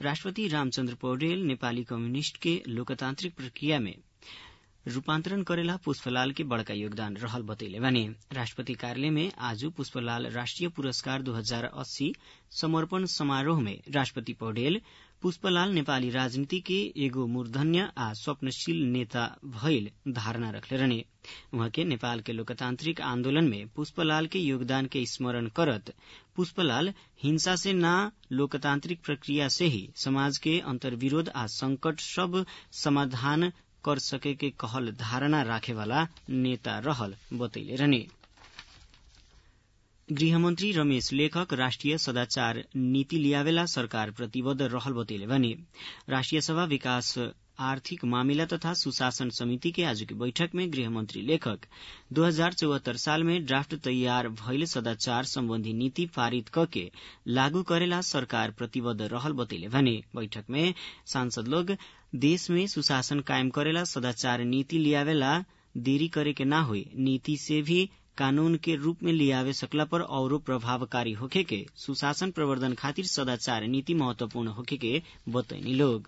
राष्ट्रपति रामचन्द्र पौडेल नेपाली कम्युनिष्ट के लोकतान्त्रिक प्रक्रिया में रूपान्तरण करेला पुष्पलाल के बड़का योगदान रहल बतैले बानी राष्ट्रपति कार्यालय में आज पुष्पलाल राष्ट्रिय पुरस्कार 2080 समर्पण समारोह में राष्ट्रपति पौडेल पुष्पलाल नेपाली राजनीति के एगो मूर्धन्य आ स्वप्नशील नेता भइल धारणा रखले रहने उहाँ के नेपाल के लोकतान्त्रिक आन्दोलन में पुष्पलाल के योगदान के स्मरण करत पुष्पलाल हिंसा से ना लोकतान्त्रिक प्रक्रिया से ही समाज के अंतर्विरोध आ संकट सब समाधान कर सके के कहल धारणा राखेवाला नेता रहल बतैले रहने गृहमन्त्री रमेश लेखक राष्ट्रिय सदाचार नीति लियावेला सरकार प्रतिबद्ध रहल बतैले भने राष्ट्रिय सभा विकास आर्थिक मामिला तथा सुशासन समिति के आज की बैठक में गृहमंत्री लेखक दो हजार चौहत्तर साल में ड्राफ्ट तैयार भइल सदाचार सम्बन्धी नीति पारित कके लागू करेला सरकार प्रतिबद्ध रहल बतैले भने बैठक में सांसद लोग देश में सुशासन कायम करेला सदाचार नीति लियावेला देरी करे के ना हुई नीति से भी कानून के रूप में लियावे सकला पर औरो प्रभावकारी होखे के सुशासन प्रवर्धन खातिर सदाचार नीति महत्वपूर्ण होखे के बतैनी लोग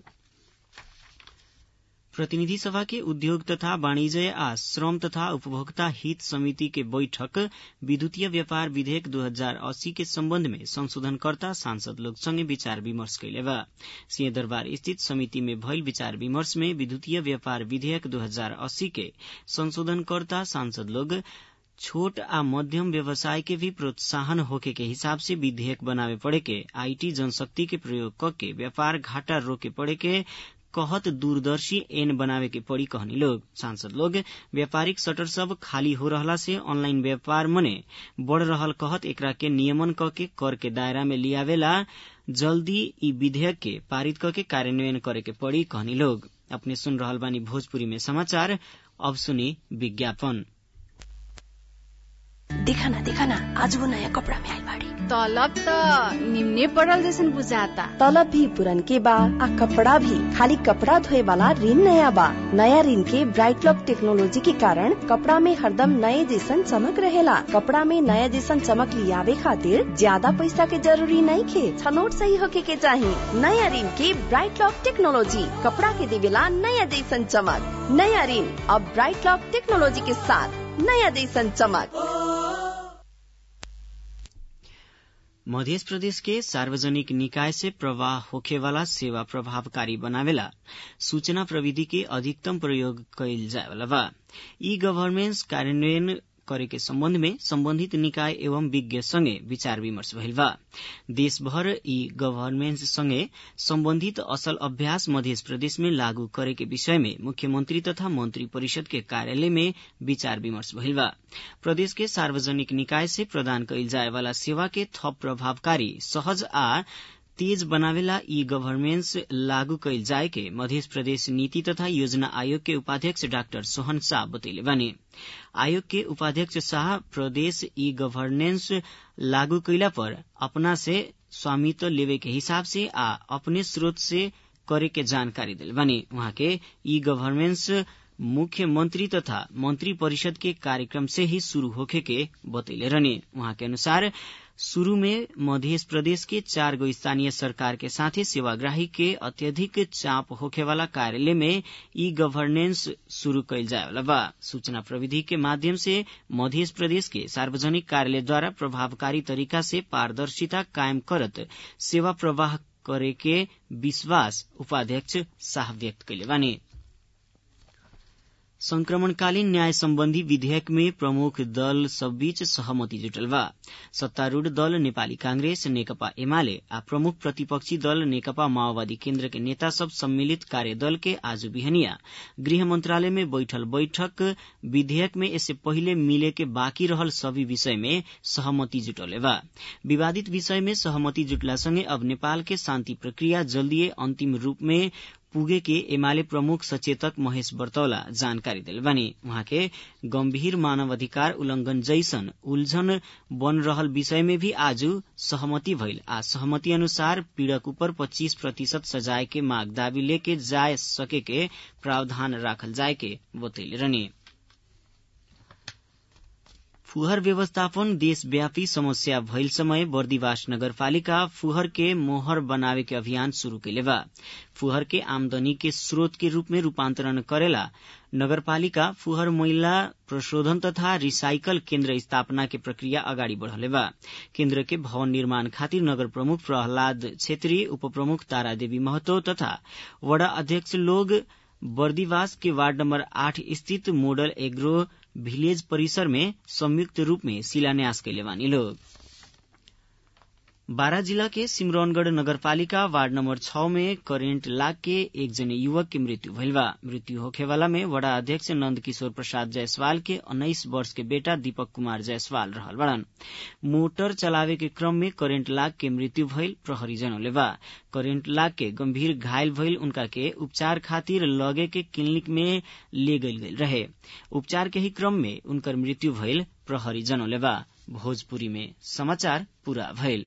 प्रतिनिधि सभा के उद्योग तथा वाणिज्य आ श्रम तथा उपभोक्ता हित समिति के बैठक विद्युतीय व्यापार विधेयक 2080 के सम्बन्ध में संशोधनकर्ता सांसद लोग संगे विचार विमर्श कैले बा सिंहदरबार स्थित समिति में भइल विचार विमर्श में विद्युतीय व्यापार विधेयक 2080 के संशोधनकर्ता सांसद लोग छोट आ मध्यम व्यवसाय के भी प्रोत्साहन होके के हिसाब से विधेयक बनावे पड़े के आईटी जनशक्ति के प्रयोग करके व्यापार घाटा रोके पड़े के कहत दूरदर्शी एन बनावे के पड़ी कहनी लोग सांसद लोग व्यापारिक शटर सब खाली हो रहला से ऑनलाइन व्यापार मने बढ़ रहल कहत एकरा के नियमन क के कर के दायरा में लियावेला जल्दी ई विधेयक के पारित क के कार्यान्वयन करे के पड़ी कहनी लोग अपने सुन रहल बानी भोजपुरी में समाचार अब सुनी विज्ञापन देखा ना देखा ना आज वो नया कपड़ा में आई बाड़ी तलब त निम्ने पड़ल जैसन बुझाता तलब भी पुरन के बा आ कपड़ा भी खाली कपड़ा धोए वाला ऋण नया बा नया ऋण के ब्राइट लॉक टेक्नोलॉजी के कारण कपड़ा में हरदम नए जैसन चमक रहेला कपड़ा में नया जैसन चमक लियावे खातिर ज्यादा पैसा के जरूरी नहीं खे छनोट सही होके के चाही नया ऋण के ब्राइट लॉक टेक्नोलॉजी कपड़ा के देवेला नया जैसन चमक नया ऋण अब ब्राइट लॉक टेक्नोलॉजी के साथ नया जैसन चमक मध्य प्रदेश के सार्वजनिक निकाय से प्रवाह होखेवाला सेवा प्रभावकारी बनावेला सूचना प्रविधि के अधिकतम प्रयोग कैल जाएवाला बा ई गवर्नेंस कार्यान्वयन करे के सम्बन्ध में सम्बन्धित निकाय एवं विज्ञ संगे विचार विमर्श भइल बा देशभर ई गवर्नेंस संगे सम्बन्धित असल अभ्यास मध्य प्रदेश में लागू करे के विषय में मुख्यमंत्री तथा मंत्री परिषद के कार्यालय में विचार विमर्श भइल बा प्रदेश के सार्वजनिक निकाय से प्रदान कैल जाए वाला सेवा के थप प्रभावकारी सहज आ तेज बनावेला ई गवर्नेंस लागू कैल जाए के मध्य प्रदेश नीति तथा योजना आयोग के उपाध्यक्ष डाक्टर सोहन शाह बतैले बानी आयोग के उपाध्यक्ष शाह प्रदेश ई गवर्नेंस लागू कैला पर अपना से स्वामित्व लेवे के हिसाब से आ अपने स्रोत से करे के जानकारी दिल बानी वहाँ के ई गवर्नेंस मुख्यमंत्री तथा मंत्री परिषद के कार्यक्रम से ही शुरू होखे के बतैले रहने वहाँ के अनुसार शुरू में मध्य प्रदेश के चार गो स्थानीय सरकार के साथे सेवाग्राही के अत्यधिक चाप होखेवाला कार्यालय में ई गवर्नेंस शुरू कैल जाएवाला बा सूचना प्रविधि के माध्यम से मध्य प्रदेश के सार्वजनिक कार्यालय द्वारा प्रभावकारी तरीका से पारदर्शिता कायम करत सेवा प्रवाह करे के विश्वास उपाध्यक्ष शाह व्यक्त कैले बानी संक्रमणकालीन न्याय सम्बन्धी विधेयक में प्रमुख दल सबबीच सहमति जुटल बा सत्तारूढ़ दल नेपाली कांग्रेस नेकपा एमाले आ प्रमुख प्रतिपक्षी दल नेकपा माओवादी केन्द्र के नेता सब सम्मिलित कार्यदल के आज बिहनिया गृह मंत्रालय में बैठल बैठक विधेयक में इससे पहिले मिले के बाँकी रहल सभी विषय में सहमति जुटले बा विवादित विषय में सहमति जुटला सँगै अब नेपाल के शान्ति प्रक्रिया जल्दीय अन्तिम रूप में पुगे के एमाले प्रमुख सचेतक महेश बर्तौला जानकारी दिल बानी उहाँ के गंभीर मानवाधिकार उल्लंघन जैसन उलझन बन रहल विषय में भी आज सहमति भइल आ सहमति अनुसार पीड़क ऊपर 25 प्रतिशत सजाय के माग दावी लेके जाय सके के प्रावधान राखल जाय के बतैले रहने फुहर व्यवस्थापन देशव्यापी समस्या भइल समय बर्दिवास नगरपालिका फुहर के मोहर बनावे के अभियान शुरू कैले बा फुहर के आमदनी के स्रोत के रूप में रूपांतरण करेला नगरपालिका फुहर मैला प्रशोधन तथा रिसाइकल केन्द्र स्थापना के प्रक्रिया अगाडि बढ़ले बा केन्द्र के भवन निर्माण खातिर नगर प्रमुख प्रहलाद छेत्री उप प्रमुख तारा देवी महतो तथा वडा अध्यक्ष लोग बर्दिवास के वार्ड नम्बर आठ स्थित मोडल एग्रो भिलेज परिसर में संयुक्त रूप में शिलान्यास कैले बानी लोग बारा जिला के सिमरौनगढ़ नगरपालिका वार्ड नम्बर छ में करेन्ट लाग के एक जने युवक की मृत्यु भइल बा मृत्यु होखेवाला में वडा अध्यक्ष नंद किशोर प्रसाद जायसवाल के उन्नाइस वर्ष के बेटा दीपक कुमार जायसवाल रहल बड़न मोटर चलावे के क्रम में करेन्ट लाग के मृत्यु भइल प्रहरी जनौले बा करेन्ट लाग के गंभीर घायल भइल उनका के उपचार खातिर लगे के क्लिनिक में ले गईल गईल रहे उपचार के ही क्रम में उनकर मृत्यु भइल प्रहरी जनौले बा भोजपुरी में समाचार पूरा भइल